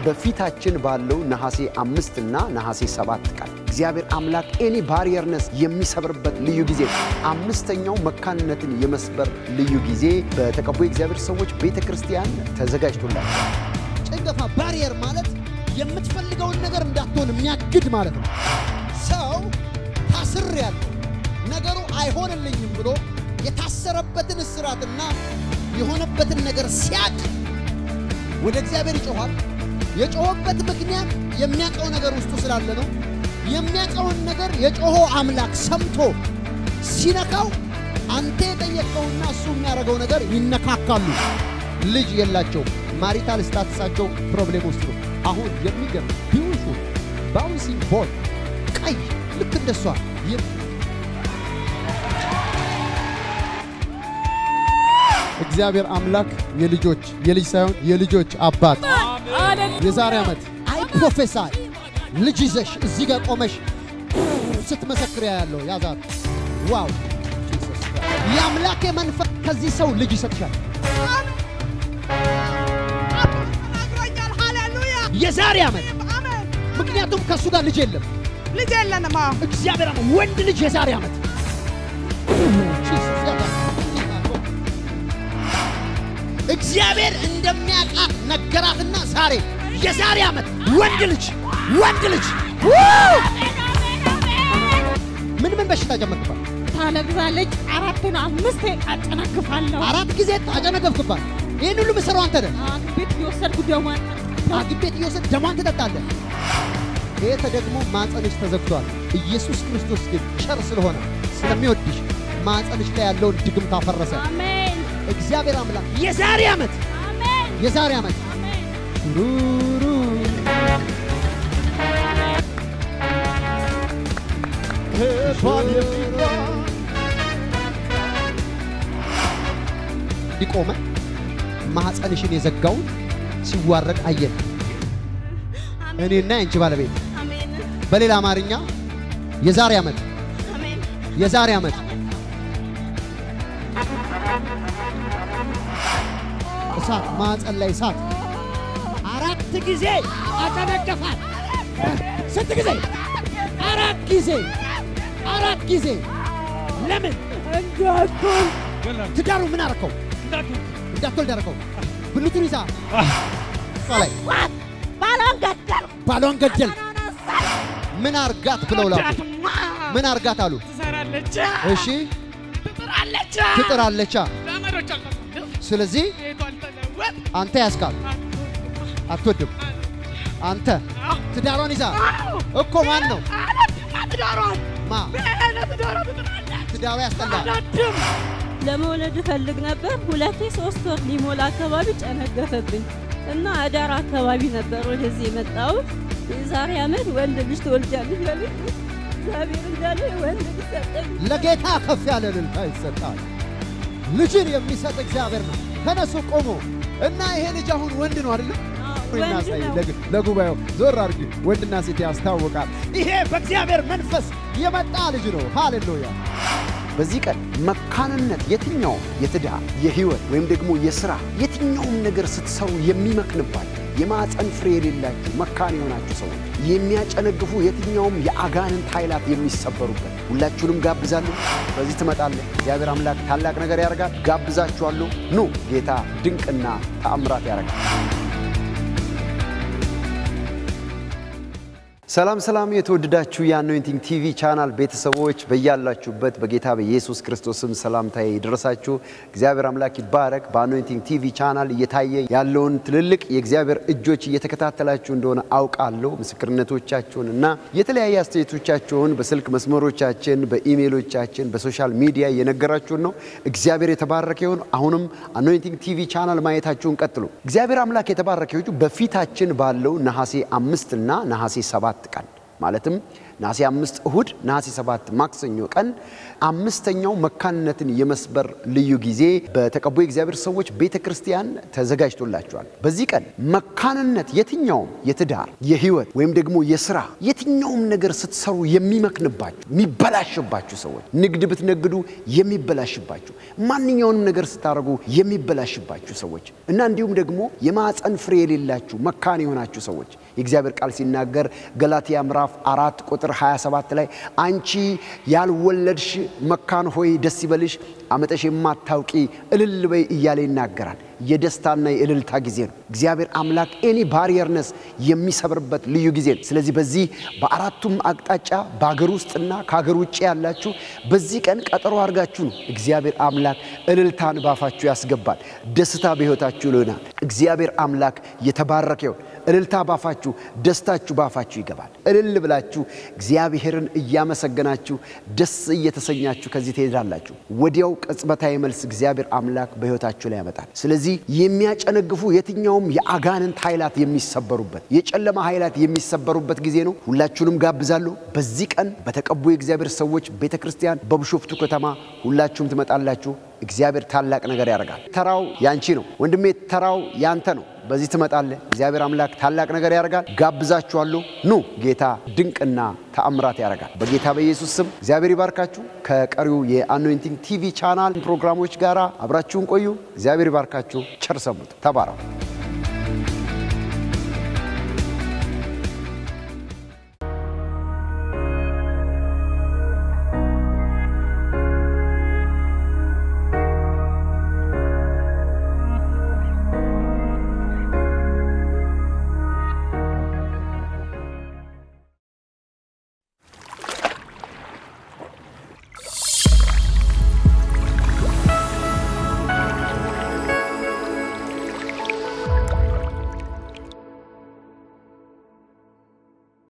በፊታችን ባለው ነሐሴ አምስት እና ነሐሴ ሰባት ቀን እግዚአብሔር አምላክ ኤኒ ባሪየርነስ የሚሰብርበት ልዩ ጊዜ ነው። አምስተኛው መካንነትን የመስበር ልዩ ጊዜ በተቀቡ የእግዚአብሔር ሰዎች ቤተ ክርስቲያን ተዘጋጅቶላቸዋል። ጭንገፋ ባሪየር ማለት የምትፈልገውን ነገር እንዳትሆን የሚያግድ ማለት ነው። ሰው ታስር ያለው ነገሩ አይሆንልኝም ብሎ የታሰረበትን እስራትና የሆነበትን ነገር ሲያቅ ወደ እግዚአብሔር ይጮኋል። የጮኸበት ምክንያት የሚያውቀው ነገር ውስጡ ስላለ ነው። የሚያውቀውን ነገር የጮሆ አምላክ ሰምቶ ሲነካው አንተ የጠየቀውና እሱ የሚያደርገው ነገር ይነካካሉ። ልጅ የላቸውም። ማሪታል ስታትሳቸው ፕሮብሌም ውስጥ ነው። አሁን የሚገርም ቢዩቲፉል ባውንሲንግ ቦል ቀይ ልክ እንደሷ እግዚአብሔር አምላክ የልጆች የልጅ ሳይሆን የልጆች አባት የዛሬ ዓመት አይ ፕሮፌሳይ ልጅ ይዘሽ እዚህ ጋር ቆመሽ ስትመሰክር ያለው ያዛት ዋው የአምላኬ መንፈስ ከዚህ ሰው ልጅ ይሰጥሻል። ተናግሮኛል። ሃሌሉያ የዛሬ ዓመት አሜን። ምክንያቱም ከእሱ ጋር ልጅ የለም። ልጅ የለንም። አዎ እግዚአብሔር አምላክ ወንድ ልጅ የዛሬ ዓመት እግዚአብሔር እንደሚያውቃት ነገራትና ዛሬ የዛሬ ዓመት ወንድ ልጅ ወንድ ልጅ ምን ምን በሽታ ጀመርክባት? ታለቅሳለች። አራቱን አምስት አጨናግፋለሁ። አራት ጊዜ አጨነገፍክባት። ይህን ሁሉ ምሰራው አንተ ነህ። ሐኪም ቤት እየወሰድኩ ደሟን ሐኪም ቤት እየወሰድ ደሟን ትጠጣለህ። ይሄ ተደግሞ ማፀንሽ ተዘግቷል። ኢየሱስ ክርስቶስ ግን ቸር ስለሆነ ስለሚወድሽ ማፀንሽ ላይ ያለውን ድግምት አፈረሰ። አሜን እግዚአብሔር አምላክ የዛሬ ዓመት አሜን የዛሬ ዓመት አሜን። ሩሩ ሊቆመ ማኅፀንሽን የዘጋውን ሲዋረድ አየን። እኔና የአንቺ ባለቤት አሜን በሌላ አማርኛ የዛሬ ዓመት አሜን የዛሬ ዓመት እሳት ማኅፀን ላይ እሳት አራት ጊዜ አጨነገፋት። ስንት ጊዜ? አራት ጊዜ አራት ጊዜ። ለምን እንዳትሆን ትዳሩ ምን አረከው? እንዳትወልድ አረከው። ብልቱን ይዛ እሷ ላይ ባሏን ገደልኩ። ባሏን ገደል። ምን አርጋት ብለው ላኩ። ምን አርጋት አሉ። ትሰራለች፣ እሺ ትጥራለች፣ ትጥራለቻ። ዘመዶቿ አልተሳደቡ፣ ስለዚህ ቤቷ አልተለወጥ፣ አንተ ያስካል አትወድም። አንተ ትዳሯን ይዛ እኮ ማን ነው አላድማ ትዳሯን ማ ለትዳሯ ትጥራለች፣ ትዳሯ ያስጠላል። አላድም ለመውለድ እፈልግ ነበር። ሁለቴ ሶስት ወር ሊሞላ አካባቢ ጨነገፈብኝ እና አዳር አካባቢ ነበር ወደዚህ የመጣሁት። የዛሬ ዓመት ወንድ ልጅ ትወልጃለሽ ያለኝ እግዚአብሔር እንዳለ ወንድ ልጅ ሰጠኝ። ለጌታ ከፍ ያለ እልልታ ይሰጣል። ልጅን የሚሰጥ እግዚአብሔር ነው። ተነሱ ቆሞ እና ይሄ ልጅ አሁን ወንድ ነው አይደለም? ወንድ እናሳይ ነው። ለግ- ለጉባኤው ዞር አድርጊ። ወንድና ሴት ያስታውቃል። ይሄ በእግዚአብሔር መንፈስ የመጣ ልጅ ነው። ሃሌሉያ። በዚህ ቀን መካንነት የትኛውም የትዳር የህይወት ወይም ደግሞ የሥራ የትኛውም ነገር ስትሰሩ የሚመክንባችሁ የማፀን ፍሬ የሌላችሁ መካን የሆናችሁ ሰዎች የሚያጨነግፉ የትኛውም የአጋንንት ኃይላት የሚሰበሩበት ሁላችሁንም ጋብዛለሁ። በዚህ ትመጣለህ። እግዚአብሔር አምላክ ታላቅ ነገር ያደርጋል። ጋብዛችኋለሁ። ኑ ጌታ ድንቅና ተአምራት ያደርጋል። ሰላም ሰላም የተወደዳችሁ የአኖይንቲንግ ቲቪ ቻናል ቤተሰቦች በያላችሁበት በጌታ በኢየሱስ ክርስቶስም ሰላምታዬ ይድረሳችሁ። እግዚአብሔር አምላክ ይባረክ። በአኖይንቲንግ ቲቪ ቻናል እየታየ ያለውን ትልልቅ የእግዚአብሔር እጆች እየተከታተላችሁ እንደሆነ አውቃለሁ። ምስክርነቶቻችሁን እና የተለያየ አስተያየቶቻችሁን በስልክ መስመሮቻችን፣ በኢሜይሎቻችን፣ በሶሻል ሚዲያ እየነገራችሁን ነው። እግዚአብሔር የተባረከ ይሁን። አሁንም አኖይንቲንግ ቲቪ ቻናል ማየታችሁን ቀጥሉ። እግዚአብሔር አምላክ የተባረከ ይሁን። በፊታችን ባለው ነሐሴ አምስት እና ነሐሴ ሰባት ቀን ማለትም ነሐሴ አምስት እሁድ፣ ነሐሴ ሰባት ማክሰኞ ቀን አምስተኛው መካንነትን የመስበር ልዩ ጊዜ በተቀቡ የእግዚአብሔር ሰዎች ቤተ ክርስቲያን ተዘጋጅቶላቸዋል። በዚህ ቀን መካንነት የትኛውም የትዳር የህይወት ወይም ደግሞ የስራ የትኛውም ነገር ስትሰሩ የሚመክንባችሁ የሚበላሽባችሁ ሰዎች ንግድ ብትነግዱ የሚበላሽባችሁ ማንኛውንም ነገር ስታደርጉ የሚበላሽባችሁ ሰዎች እና እንዲሁም ደግሞ የማፀን ፍሬ የሌላችሁ መካን የሆናችሁ ሰዎች የእግዚአብሔር ቃል ሲናገር ገላትያ ምዕራፍ አራት ቁጥር 27 ላይ አንቺ ያልወለድሽ መካን ሆይ ደስ ይበልሽ፣ አመጠሽ የማታውቂ እልል በይ እያለ ይናገራል። የደስታና የእልልታ ጊዜ ነው። እግዚአብሔር አምላክ ኤኒ ባሪየርነስ የሚሰብርበት ልዩ ጊዜ ነው። ስለዚህ በዚህ በአራቱም አቅጣጫ በሀገር ውስጥና ከሀገር ውጭ ያላችሁ በዚህ ቀን ቀጠሮ አድርጋችሁ ነው እግዚአብሔር አምላክ እልልታን ባፋችሁ ያስገባል። ደስታ በሕይወታችሁ ይሆናል። እግዚአብሔር አምላክ የተባረከ ይሁን። እልልታ ባፋችሁ፣ ደስታችሁ ባፋችሁ ይገባል። እልል ብላችሁ እግዚአብሔርን እያመሰገናችሁ ደስ እየተሰኛችሁ ከዚህ ትሄዳላችሁ። ወዲያው ቅጽበታዊ መልስ እግዚአብሔር አምላክ በሕይወታችሁ ላይ ያመጣል። ስለዚህ የሚያጨነግፉ የትኛውም የአጋንንት ኃይላት የሚሰበሩበት የጨለማ ኃይላት የሚሰበሩበት ጊዜ ነው። ሁላችሁንም ጋብዛለሁ። በዚህ ቀን በተቀቡ የእግዚአብሔር ሰዎች ቤተ ክርስቲያን በብሾፍቱ ከተማ ሁላችሁም ትመጣላችሁ። እግዚአብሔር ታላቅ ነገር ያደርጋል። ተራው ያንቺ ነው ወንድሜ፣ ተራው ያንተ ነው። በዚህ ትመጣለህ። እግዚአብሔር አምላክ ታላቅ ነገር ያደርጋል። ጋብዛችኋለሁ። ኑ፣ ጌታ ድንቅና ተአምራት ያደርጋል። በጌታ በኢየሱስ ስም እግዚአብሔር ይባርካችሁ። ከቀሪው የአኖይንቲንግ ቲቪ ቻናል ፕሮግራሞች ጋር አብራችሁን ቆዩ። እግዚአብሔር ይባርካችሁ። ቸር ሰሙት። ተባረኩ።